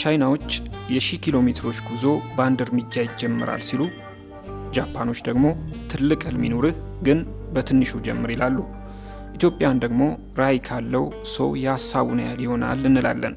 ቻይናዎች የሺህ ኪሎ ሜትሮች ጉዞ በአንድ እርምጃ ይጀምራል ሲሉ፣ ጃፓኖች ደግሞ ትልቅ ህልም ይኑርህ ግን በትንሹ ጀምር ይላሉ። ኢትዮጵያን ደግሞ ራዕይ ካለው ሰው የሀሳቡን ያህል ይሆናል እንላለን።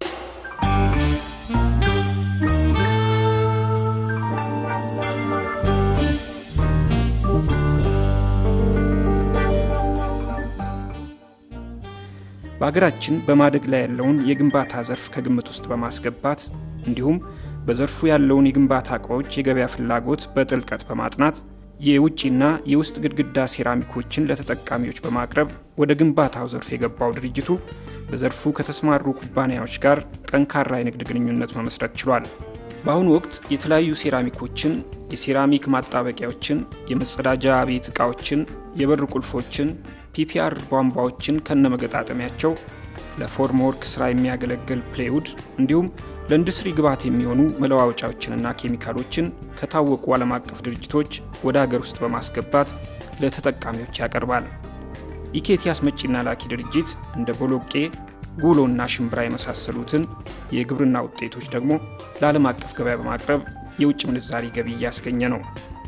በሀገራችን በማደግ ላይ ያለውን የግንባታ ዘርፍ ከግምት ውስጥ በማስገባት እንዲሁም በዘርፉ ያለውን የግንባታ እቃዎች የገበያ ፍላጎት በጥልቀት በማጥናት የውጭና የውስጥ ግድግዳ ሴራሚኮችን ለተጠቃሚዎች በማቅረብ ወደ ግንባታው ዘርፍ የገባው ድርጅቱ በዘርፉ ከተሰማሩ ኩባንያዎች ጋር ጠንካራ የንግድ ግንኙነት መመስረት ችሏል። በአሁኑ ወቅት የተለያዩ ሴራሚኮችን፣ የሴራሚክ ማጣበቂያዎችን፣ የመጸዳጃ ቤት ዕቃዎችን፣ የበር ቁልፎችን፣ ፒፒአር ቧንቧዎችን ከነመገጣጠሚያቸው ለፎርም ወርክ ስራ የሚያገለግል ፕሌውድ እንዲሁም ለኢንዱስትሪ ግብዓት የሚሆኑ መለዋወጫዎችንና ኬሚካሎችን ከታወቁ ዓለም አቀፍ ድርጅቶች ወደ ሀገር ውስጥ በማስገባት ለተጠቃሚዎች ያቀርባል። ኢኬቲ አስመጪና ላኪ ድርጅት እንደ ቦሎቄ፣ ጉሎና ሽምብራ የመሳሰሉትን የግብርና ውጤቶች ደግሞ ለዓለም አቀፍ ገበያ በማቅረብ የውጭ ምንዛሪ ገቢ እያስገኘ ነው።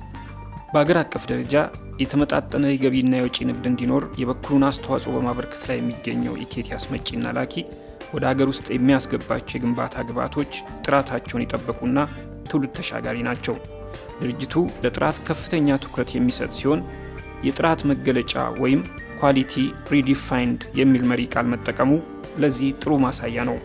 በአገር አቀፍ ደረጃ የተመጣጠነ የገቢና የውጭ ንግድ እንዲኖር የበኩሉን አስተዋጽኦ በማበርከት ላይ የሚገኘው ኢኬቲ አስመጪና ላኪ ወደ ሀገር ውስጥ የሚያስገባቸው የግንባታ ግብዓቶች ጥራታቸውን የጠበቁና ትውልድ ተሻጋሪ ናቸው። ድርጅቱ ለጥራት ከፍተኛ ትኩረት የሚሰጥ ሲሆን የጥራት መገለጫ ወይም ኳሊቲ ሪዲፋይንድ የሚል መሪ ቃል መጠቀሙ ለዚህ ጥሩ ማሳያ ነው።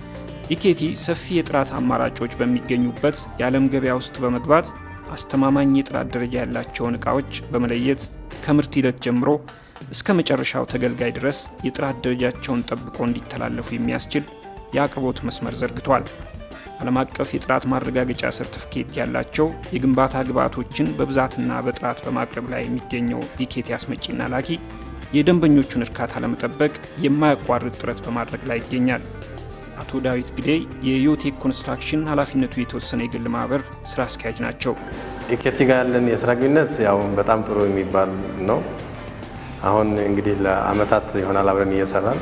ኢኬቲ ሰፊ የጥራት አማራጮች በሚገኙበት የዓለም ገበያ ውስጥ በመግባት አስተማማኝ የጥራት ደረጃ ያላቸውን ዕቃዎች በመለየት ከምርት ሂደት ጀምሮ እስከ መጨረሻው ተገልጋይ ድረስ የጥራት ደረጃቸውን ጠብቆ እንዲተላለፉ የሚያስችል የአቅርቦት መስመር ዘርግቷል። ዓለም አቀፍ የጥራት ማረጋገጫ ሰርቲፊኬት ያላቸው የግንባታ ግብዓቶችን በብዛትና በጥራት በማቅረብ ላይ የሚገኘው ኢኬቲ አስመጪና ላኪ የደንበኞቹን እርካታ ለመጠበቅ የማያቋርጥ ጥረት በማድረግ ላይ ይገኛል። አቶ ዳዊት ግዴ የዮቴክ ኮንስትራክሽን ኃላፊነቱ የተወሰነ የግል ማህበር ስራ አስኪያጅ ናቸው። ኢኬቲ ጋር ያለን የስራ ግንኙነት ያው በጣም ጥሩ የሚባል ነው። አሁን እንግዲህ ለአመታት ይሆናል አብረን እየሰራን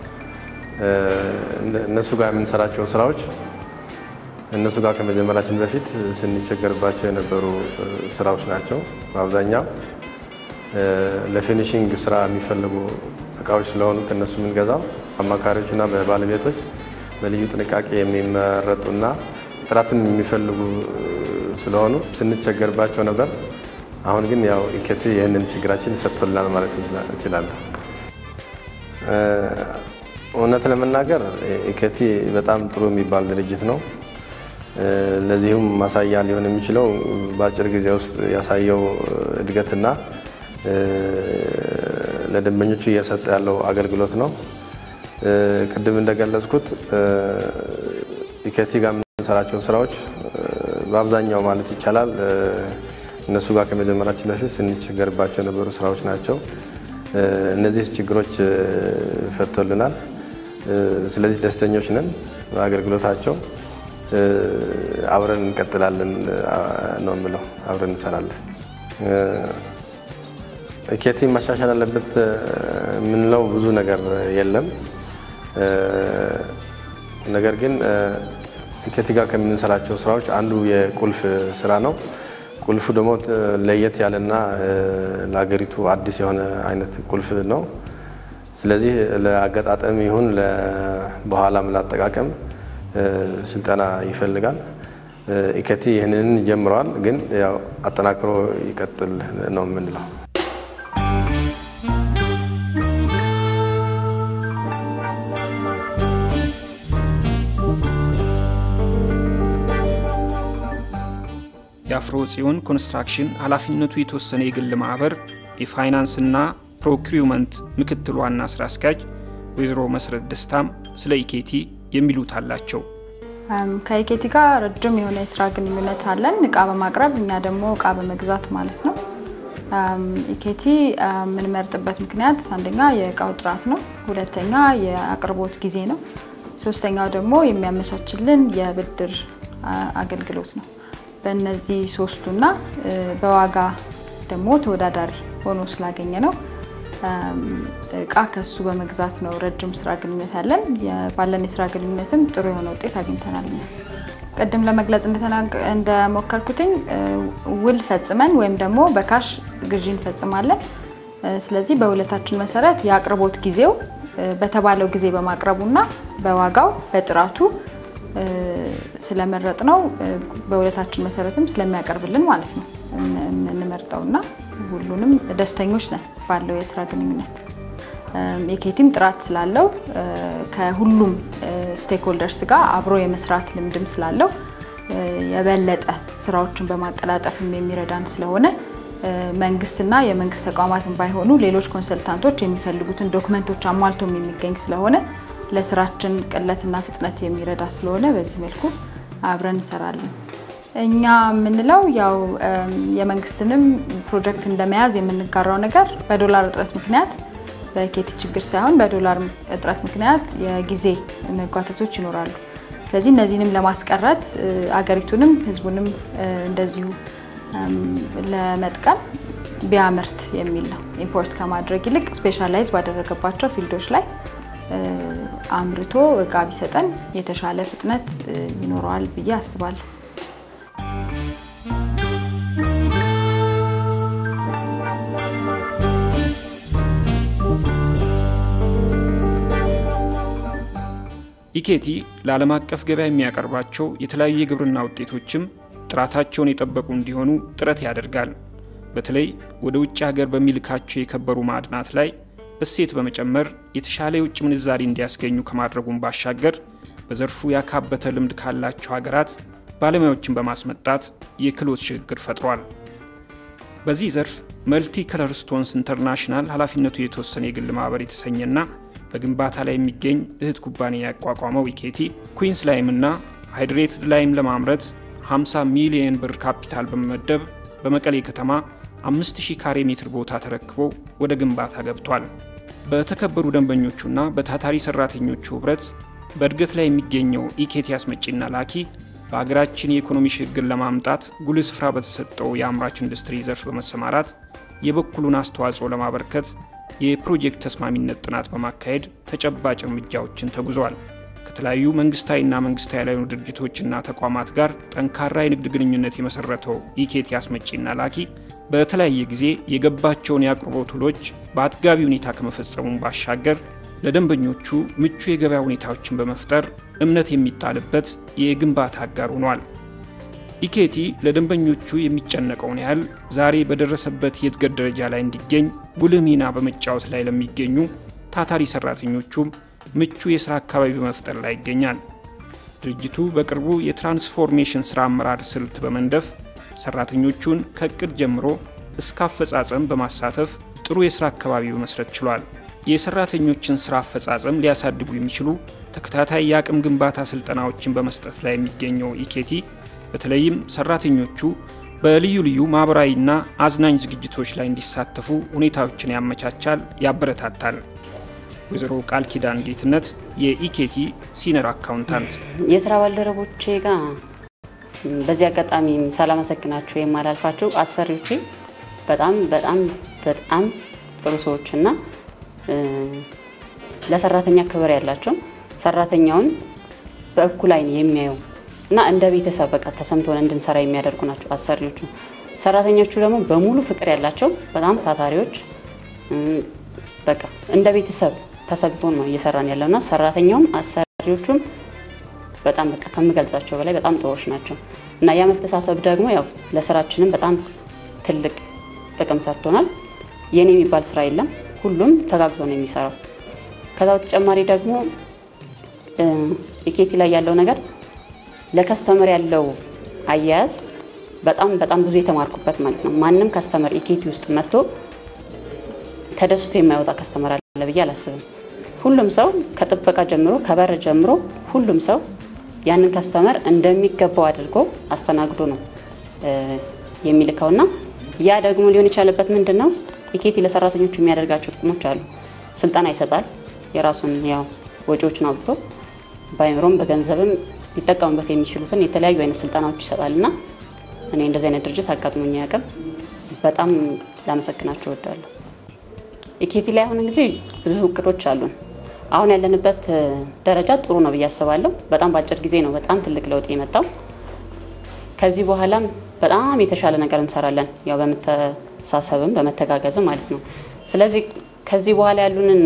እነሱ ጋር የምንሰራቸው ስራዎች እነሱ ጋር ከመጀመራችን በፊት ስንቸገርባቸው የነበሩ ስራዎች ናቸው። በአብዛኛው ለፊኒሽንግ ስራ የሚፈልጉ እቃዎች ስለሆኑ ከእነሱ የምንገዛው አማካሪዎችና በባለቤቶች በልዩ ጥንቃቄ የሚመረጡና ጥራትን የሚፈልጉ ስለሆኑ ስንቸገርባቸው ነበር። አሁን ግን ያው ኢኬቲ ይህንን ችግራችን ፈቶልናል ማለት እችላለሁ። እውነት ለመናገር ኢኬቲ በጣም ጥሩ የሚባል ድርጅት ነው። ለዚሁም ማሳያ ሊሆን የሚችለው በአጭር ጊዜ ውስጥ ያሳየው እድገትና ለደንበኞቹ እየሰጠ ያለው አገልግሎት ነው። ቅድም እንደገለጽኩት ኢኬቲ ጋር የምንሰራቸውን ስራዎች በአብዛኛው ማለት ይቻላል እነሱ ጋር ከመጀመራችን በፊት ስንቸገርባቸው የነበሩ ስራዎች ናቸው። እነዚህ ችግሮች ፈቶልናል። ስለዚህ ደስተኞች ነን በአገልግሎታቸው። አብረን እንቀጥላለን ነው የምለው። አብረን እንሰራለን። ኢኬቲ ማሻሻል አለበት የምንለው ብዙ ነገር የለም። ነገር ግን ኢኬቲ ጋር ከምንሰራቸው ስራዎች አንዱ የቁልፍ ስራ ነው። ቁልፉ ደግሞ ለየት ያለና ለሀገሪቱ አዲስ የሆነ አይነት ቁልፍ ነው። ስለዚህ ለአገጣጠም ይሁን በኋላም ላጠቃቀም ስልጠና ይፈልጋል። ኢኬቲ ይህንን ጀምረዋል፣ ግን ያው አጠናክሮ ይቀጥል ነው የምንለው። የአፍሮ ጽዮን ኮንስትራክሽን ኃላፊነቱ የተወሰነ የግል ማህበር የፋይናንስና ፕሮክሪውመንት ምክትል ዋና ስራ አስኪያጅ ወይዘሮ መሰረት ደስታም ስለ ኢኬቲ የሚሉት አላቸው። ከኢኬቲ ጋር ረጅም የሆነ የስራ ግንኙነት አለን። እቃ በማቅረብ እኛ ደግሞ እቃ በመግዛት ማለት ነው። ኢኬቲ የምንመርጥበት ምክንያት አንደኛ የእቃው ጥራት ነው፣ ሁለተኛ የአቅርቦት ጊዜ ነው፣ ሶስተኛው ደግሞ የሚያመቻችልን የብድር አገልግሎት ነው። በእነዚህ ሶስቱና በዋጋ ደግሞ ተወዳዳሪ ሆኖ ስላገኘ ነው እቃ ከሱ በመግዛት ነው ረጅም ስራ ግንኙነት ያለን። ባለን የስራ ግንኙነትም ጥሩ የሆነ ውጤት አግኝተናል። ቅድም ለመግለጽ እንደሞከርኩትኝ ውል ፈጽመን ወይም ደግሞ በካሽ ግዢ እንፈጽማለን። ስለዚህ በውለታችን መሰረት የአቅርቦት ጊዜው በተባለው ጊዜ በማቅረቡና በዋጋው በጥራቱ ስለመረጥ ነው በውለታችን መሰረትም ስለሚያቀርብልን ማለት ነው የምንመርጠውና ሁሉንም ደስተኞች ነን ባለው የስራ ግንኙነት። የኬቲም ጥራት ስላለው ከሁሉም ስቴክሆልደርስ ጋር አብሮ የመስራት ልምድም ስላለው የበለጠ ስራዎችን በማቀላጠፍም የሚረዳን ስለሆነ መንግስትና የመንግስት ተቋማትን ባይሆኑ ሌሎች ኮንሰልታንቶች የሚፈልጉትን ዶክመንቶች አሟልቶም የሚገኝ ስለሆነ ለስራችን ቅለትና ፍጥነት የሚረዳ ስለሆነ በዚህ መልኩ አብረን እንሰራለን። እኛ የምንለው ያው የመንግስትንም ፕሮጀክት እንደመያዝ የምንጋራው ነገር በዶላር እጥረት ምክንያት በኬቲ ችግር ሳይሆን በዶላር እጥረት ምክንያት የጊዜ መጓተቶች ይኖራሉ። ስለዚህ እነዚህንም ለማስቀረት አገሪቱንም ህዝቡንም እንደዚሁ ለመጥቀም ቢያመርት የሚል ነው። ኢምፖርት ከማድረግ ይልቅ ስፔሻላይዝ ባደረገባቸው ፊልዶች ላይ አምርቶ እቃ ቢሰጠን የተሻለ ፍጥነት ይኖረዋል ብዬ አስባለሁ። ኢኬቲ ለዓለም አቀፍ ገበያ የሚያቀርባቸው የተለያዩ የግብርና ውጤቶችም ጥራታቸውን የጠበቁ እንዲሆኑ ጥረት ያደርጋል። በተለይ ወደ ውጭ ሀገር በሚልካቸው የከበሩ ማዕድናት ላይ እሴት በመጨመር የተሻለ የውጭ ምንዛሪ እንዲያስገኙ ከማድረጉም ባሻገር በዘርፉ ያካበተ ልምድ ካላቸው ሀገራት ባለሙያዎችን በማስመጣት የክህሎት ሽግግር ፈጥሯል። በዚህ ዘርፍ መልቲ ከለር ስቶንስ ኢንተርናሽናል ኃላፊነቱ የተወሰነ የግል ማህበር የተሰኘና በግንባታ ላይ የሚገኝ እህት ኩባንያ ያቋቋመው ኢኬቲ ኩዊንስ ላይምና ሃይድሬትድ ላይም ለማምረት 50 ሚሊየን ብር ካፒታል በመመደብ በመቀሌ ከተማ 5000 ካሬ ሜትር ቦታ ተረክቦ ወደ ግንባታ ገብቷል። በተከበሩ ደንበኞቹና በታታሪ ሰራተኞቹ ህብረት በእድገት ላይ የሚገኘው ኢኬቲ አስመጪና ላኪ በሀገራችን የኢኮኖሚ ሽግግር ለማምጣት ጉልህ ስፍራ በተሰጠው የአምራች ኢንዱስትሪ ዘርፍ በመሰማራት የበኩሉን አስተዋጽኦ ለማበርከት የፕሮጀክት ተስማሚነት ጥናት በማካሄድ ተጨባጭ እርምጃዎችን ተጉዟል። ከተለያዩ መንግስታዊና መንግስታዊ ያልሆኑ ድርጅቶችና ተቋማት ጋር ጠንካራ የንግድ ግንኙነት የመሰረተው ኢኬቲ አስመጪና ላኪ በተለያየ ጊዜ የገባቸውን የአቅርቦት ውሎች በአጥጋቢ ሁኔታ ከመፈጸሙም ባሻገር ለደንበኞቹ ምቹ የገበያ ሁኔታዎችን በመፍጠር እምነት የሚጣልበት የግንባታ አጋር ሆኗል። ኢኬቲ ለደንበኞቹ የሚጨነቀውን ያህል ዛሬ በደረሰበት የእድገት ደረጃ ላይ እንዲገኝ ጉልህ ሚና በመጫወት ላይ ለሚገኙ ታታሪ ሰራተኞቹም ምቹ የስራ አካባቢ በመፍጠር ላይ ይገኛል። ድርጅቱ በቅርቡ የትራንስፎርሜሽን ስራ አመራር ስልት በመንደፍ ሰራተኞቹን ከእቅድ ጀምሮ እስከ አፈጻጸም በማሳተፍ ጥሩ የስራ አካባቢ በመስረት ችሏል። የሰራተኞችን ስራ አፈጻጸም ሊያሳድጉ የሚችሉ ተከታታይ የአቅም ግንባታ ስልጠናዎችን በመስጠት ላይ የሚገኘው ኢኬቲ በተለይም ሰራተኞቹ በልዩ ልዩ ማህበራዊና አዝናኝ ዝግጅቶች ላይ እንዲሳተፉ ሁኔታዎችን ያመቻቻል፣ ያበረታታል። ወይዘሮ ቃል ኪዳን ጌትነት የኢኬቲ ሲነር አካውንታንት፣ የስራ ባልደረቦቼ ጋር በዚህ አጋጣሚ ሳላመሰግናቸው የማላልፋቸው አሰሪዎቼ በጣም በጣም በጣም ጥሩ ሰዎችና ለሰራተኛ ክብር ያላቸው ሰራተኛውን በእኩል አይን የሚያዩ እና እንደ ቤተሰብ በቃ ተሰምቶን እንድንሰራ የሚያደርጉ ናቸው አሰሪዎቹ። ሰራተኞቹ ደግሞ በሙሉ ፍቅር ያላቸው በጣም ታታሪዎች፣ በቃ እንደ ቤተሰብ ተሰምቶን ነው እየሰራን ያለው እና ሰራተኛውም አሰሪዎቹም በጣም በቃ ከምገልጻቸው በላይ በጣም ጥሩዎች ናቸው እና ያ መተሳሰብ ደግሞ ያው ለስራችንም በጣም ትልቅ ጥቅም ሰጥቶናል። የኔ የሚባል ስራ የለም፣ ሁሉም ተጋግዞ ነው የሚሰራው። ከዛ በተጨማሪ ደግሞ ኢኬቲ ላይ ያለው ነገር ለከስተመር ያለው አያያዝ በጣም በጣም ብዙ የተማርኩበት ማለት ነው። ማንም ከስተመር ኢኬቲ ውስጥ መጥቶ ተደስቶ የማይወጣ ከስተመር አለ ብዬ አላስብም። ሁሉም ሰው ከጥበቃ ጀምሮ ከበር ጀምሮ ሁሉም ሰው ያንን ከስተመር እንደሚገባው አድርጎ አስተናግዶ ነው የሚልከውና ያ ደግሞ ሊሆን የቻለበት ምንድን ነው? ኢኬቲ ለሰራተኞቹ የሚያደርጋቸው ጥቅሞች አሉ። ስልጠና ይሰጣል። የራሱን ያው ወጪዎችን አውጥቶ በአይምሮም በገንዘብም ሊጠቀሙበት የሚችሉትን የተለያዩ አይነት ስልጠናዎች ይሰጣል እና እኔ እንደዚህ አይነት ድርጅት አጋጥሞኝ አያውቅም። በጣም ላመሰግናቸው እወዳለሁ። ኢኬቲ ላይ አሁን እንግዲህ ብዙ እቅዶች አሉን። አሁን ያለንበት ደረጃ ጥሩ ነው ብዬ አስባለሁ። በጣም በአጭር ጊዜ ነው በጣም ትልቅ ለውጥ የመጣው። ከዚህ በኋላም በጣም የተሻለ ነገር እንሰራለን፣ ያው በመተሳሰብም በመተጋገዝም ማለት ነው። ስለዚህ ከዚህ በኋላ ያሉንን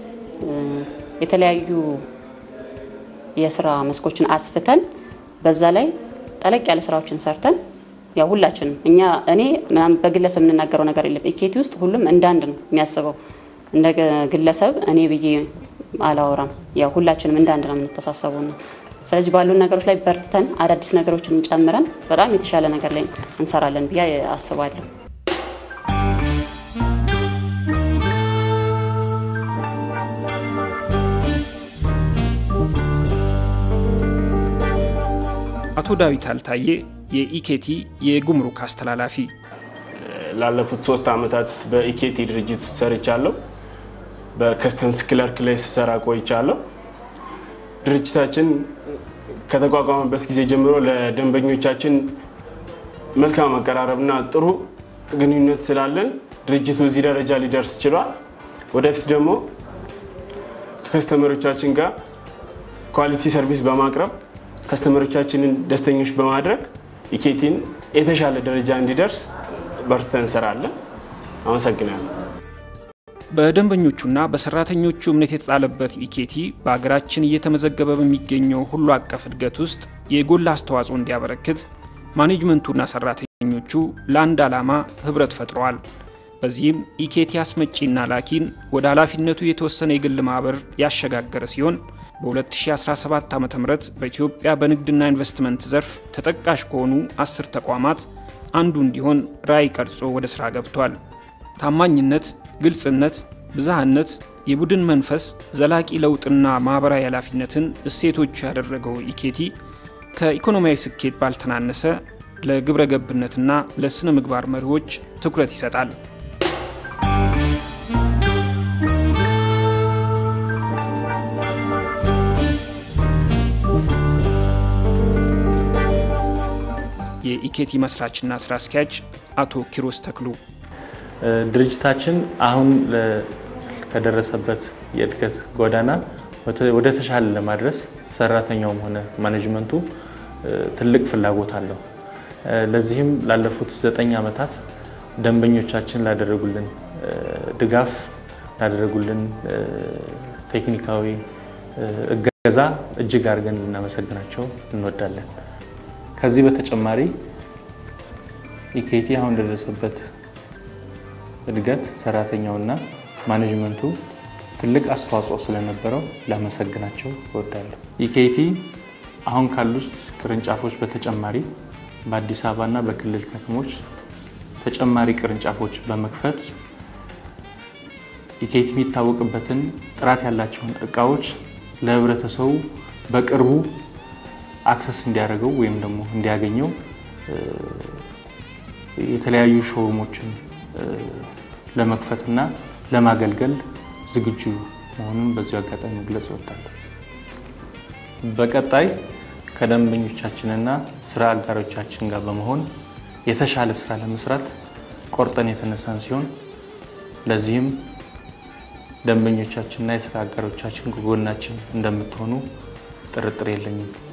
የተለያዩ የስራ መስኮችን አስፍተን በዛ ላይ ጠለቅ ያለ ስራዎችን ሰርተን ያው ሁላችንም እኛ እኔ ምናምን በግለሰብ የምንናገረው ነገር የለም። ኢኬቲ ውስጥ ሁሉም እንዳንድ ነው የሚያስበው። እንደ ግለሰብ እኔ ብዬ አላወራም። ያው ሁላችንም እንዳንድ ነው የምንተሳሰበው ነው። ስለዚህ ባሉን ነገሮች ላይ በርትተን አዳዲስ ነገሮችን ጨምረን በጣም የተሻለ ነገር ላይ እንሰራለን ብዬ አስባለሁ። አቶ ዳዊት አልታዬ የኢኬቲ የጉምሩክ አስተላላፊ፣ ላለፉት ሶስት ዓመታት በኢኬቲ ድርጅት ውስጥ ሰርቻለሁ። በከስተምስ ክለርክ ላይ ስሰራ ቆይቻለሁ። ድርጅታችን ከተቋቋመበት ጊዜ ጀምሮ ለደንበኞቻችን መልካም አቀራረብና ጥሩ ግንኙነት ስላለን ድርጅቱ እዚህ ደረጃ ሊደርስ ችሏል። ወደፊት ደግሞ ከከስተመሮቻችን ጋር ኳሊቲ ሰርቪስ በማቅረብ ከስተመሮቻችንን ደስተኞች በማድረግ ኢኬቲን የተሻለ ደረጃ እንዲደርስ በርትተን እንሰራለን። አመሰግናለሁ። በደንበኞቹና በሰራተኞቹ እምነት የተጣለበት ኢኬቲ በሀገራችን እየተመዘገበ በሚገኘው ሁሉ አቀፍ እድገት ውስጥ የጎላ አስተዋጽኦ እንዲያበረክት ማኔጅመንቱና ሰራተኞቹ ለአንድ ዓላማ ህብረት ፈጥረዋል። በዚህም ኢኬቲ አስመጪና ላኪን ወደ ኃላፊነቱ የተወሰነ የግል ማህበር ያሸጋገረ ሲሆን በ2017 ዓ ም በኢትዮጵያ በንግድና ኢንቨስትመንት ዘርፍ ተጠቃሽ ከሆኑ አስር ተቋማት አንዱ እንዲሆን ራዕይ ቀርጾ ወደ ሥራ ገብቷል። ታማኝነት፣ ግልጽነት፣ ብዝሃነት፣ የቡድን መንፈስ፣ ዘላቂ ለውጥና ማኅበራዊ ኃላፊነትን እሴቶቹ ያደረገው ኢኬቲ ከኢኮኖሚያዊ ስኬት ባልተናነሰ ለግብረ ገብነትና ለሥነ ምግባር መሪዎች ትኩረት ይሰጣል። የኢኬቲ መስራችና ስራ አስኪያጅ አቶ ኪሮስ ተክሉ ድርጅታችን አሁን ከደረሰበት የእድገት ጎዳና ወደ ተሻለ ለማድረስ ሰራተኛውም ሆነ ማኔጅመንቱ ትልቅ ፍላጎት አለው። ለዚህም ላለፉት ዘጠኝ ዓመታት ደንበኞቻችን ላደረጉልን ድጋፍ፣ ላደረጉልን ቴክኒካዊ እገዛ እጅግ አድርገን ልናመሰግናቸው እንወዳለን። ከዚህ በተጨማሪ ኢኬቲ አሁን ለደረሰበት እድገት ሰራተኛውና ማኔጅመንቱ ትልቅ አስተዋጽኦ ስለነበረው ላመሰግናቸው እወዳለሁ። ኢኬቲ አሁን ካሉት ቅርንጫፎች በተጨማሪ በአዲስ አበባና በክልል ከተሞች ተጨማሪ ቅርንጫፎች በመክፈት ኢኬቲ የሚታወቅበትን ጥራት ያላቸውን እቃዎች ለህብረተሰቡ በቅርቡ አክሰስ እንዲያደርገው ወይም ደግሞ እንዲያገኘው የተለያዩ ሾሩሞችን ለመክፈትና ለማገልገል ዝግጁ መሆኑን በዚሁ አጋጣሚ መግለጽ እወዳለሁ። በቀጣይ ከደንበኞቻችንና ስራ አጋሮቻችን ጋር በመሆን የተሻለ ስራ ለመስራት ቆርጠን የተነሳን ሲሆን ለዚህም ደንበኞቻችንና የስራ አጋሮቻችን ከጎናችን እንደምትሆኑ ጥርጥር የለኝም።